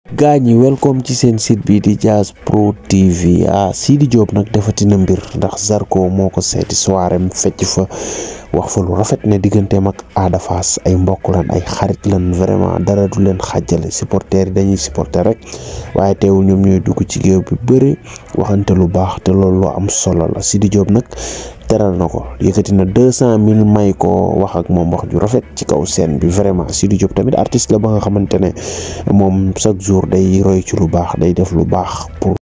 gaa ñi welcome ci seen site bi di Jazz Pro TV ah Sidi Diop nag defatina mbir ndax Zarko moo ko seeti soirée mu fecc fa wax fa lu rafet ne digganteem ak Ada Fass ay mbokk lan ay xarit lan vraiment dara du leen xàjjale supporters yi dañuy supporter rek waaye teewul ñoom ñooy dugg ci géew bi bëri waxante lu baax te loolu lu am solo la Sidi Diop nag teral na ko yëkkati na deux cent mille may ko wax ak moom wax ju rafet ci kaw scène bi vraiment Sidi Diop tamit artiste la ba nga xamante ne moom chaque jour day roy ci lu baax day def lu baax pour